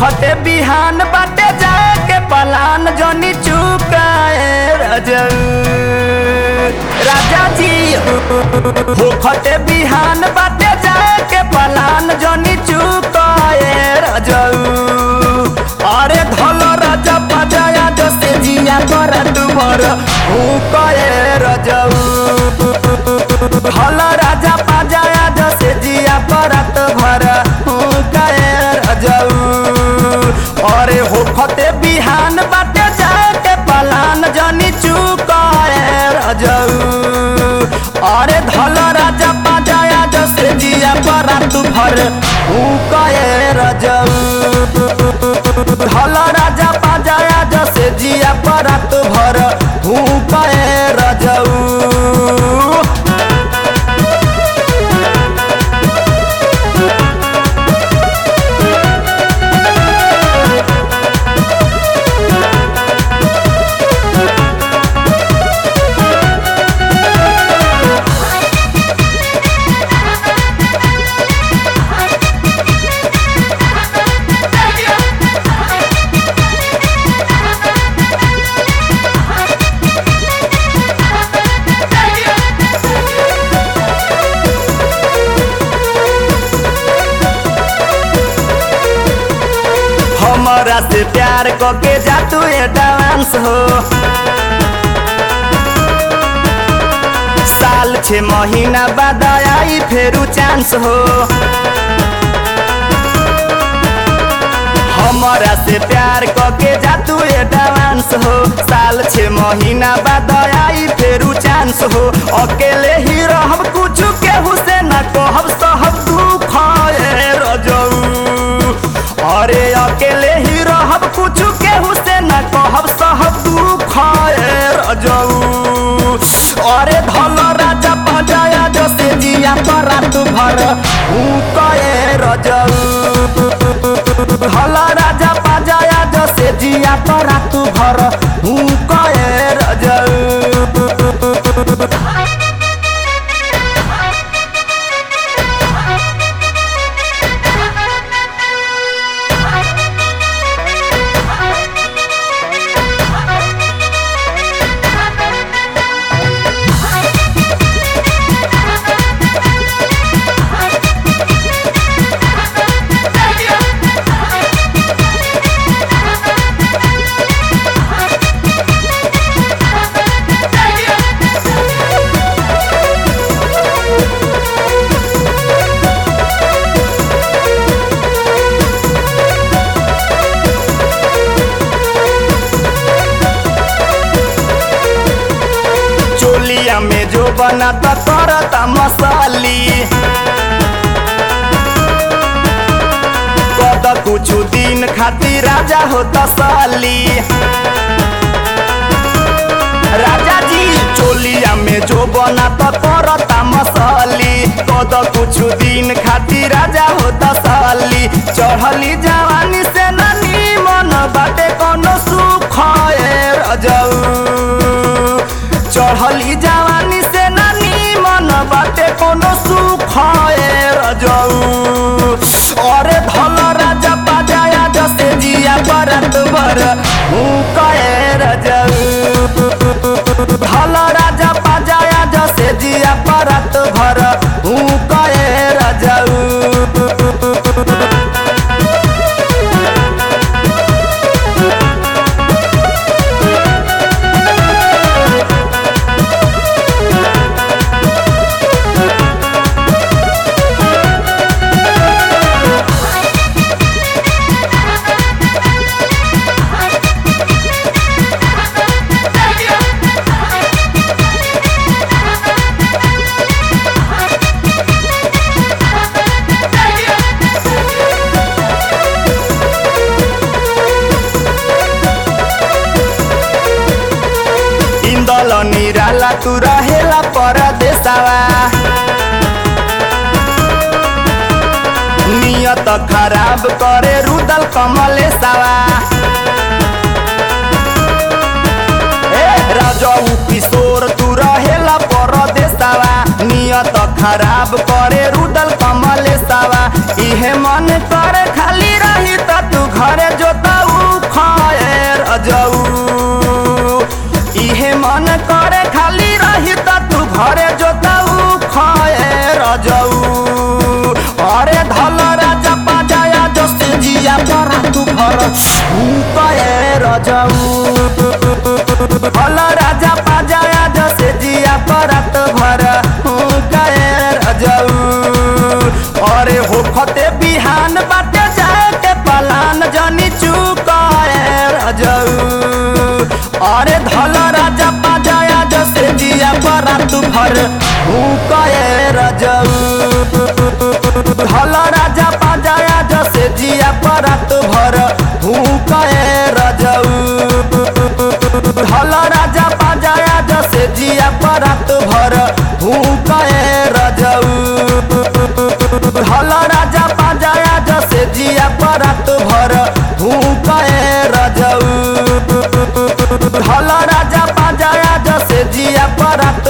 होखते बिहान बाटे जाए के पलान जनी चुकाए रजऊ राजा जी होखते बिहान बाटे जाए के पलान जनी चुकाए रजऊ अरे धल राजा पजाया जसे जिया कर तुमर हुकाए रजऊ धल राजा पजाया जसे जिया परत भर हुकाए रजऊ अरे होखते बिहान बाटे जाए के पलान जनी चुकाए रजऊ अरे धल राजा पजाया जसे जिया परत भर हुकाए रजऊ धल राजा पाजाया जसे जिया परत भर हुकाए रजऊ हमरा से प्यार कके जा तू एडवांस हो साल छे महीना बाद आई फेरू चांस हो हमरा से प्यार कके जा तू एडवांस हो साल छे महीना बाद आई फेरू चांस हो अकेले ही रहब कुछ केहू से न कहब सहब दुख रजऊ अरे अकेले ही रहब कुछ केहू से न कहब सहब दुख रजऊ अरे धल राजा पजाया जसे जिया रात भर कए रजऊ धल राजा पजाया जसे जिया रात भर कए रजऊ चोलिया में जो बना त करता मसाली कद कुछ दिन खातिर राजा हो तसाली राजा जी चोलिया में जो बना त करता मसाली कद कुछ दिन खातिर राजा हो तसाली चढ़ली जवानी से नानी मन बाटे कोनो सुख रजऊ चढ़ली जवानी से नानी मन बाटे कोनो सुख रजऊ अरे धल राजा पाजाया जसे जिया बरत बर कए रजऊ धल राजा पाजाया जसे जिया परत भर कए रजऊ इंदल निराला तू रहेला परदेसवा नियत खराब करे रुदल कमलेसवा ए राजऊ किशोर तू रहेला परदेसवा नियत खराब करे रुदल कमलेसवा इहे मन करे खाली रही त तू घरे जोताऊ खएर अजऊ इहे मन करे खाली रही त तू घरे जोताऊ खएर अजऊ अरे धल राजा पाजाया जस जिया परा तू घर कएर अजऊ भल राजा पाजाया जसे जिया परत भर कएर अजऊ अरे हो खते बिहान बाटे जाए के पलान जनी चुकाएर अजऊ अरे धल राजा पाजाया जसे जिया परत भर कएर अजऊ धल राजा पाजाया जसे जिया परत भर कएर अजऊ धल राजा पाजाया जसे जिया परत भर भूकए रजऊ धल राजा पाजाया जसे जिया परत भर भूकए रजऊ धल राजा पाजाया जसे जिया परत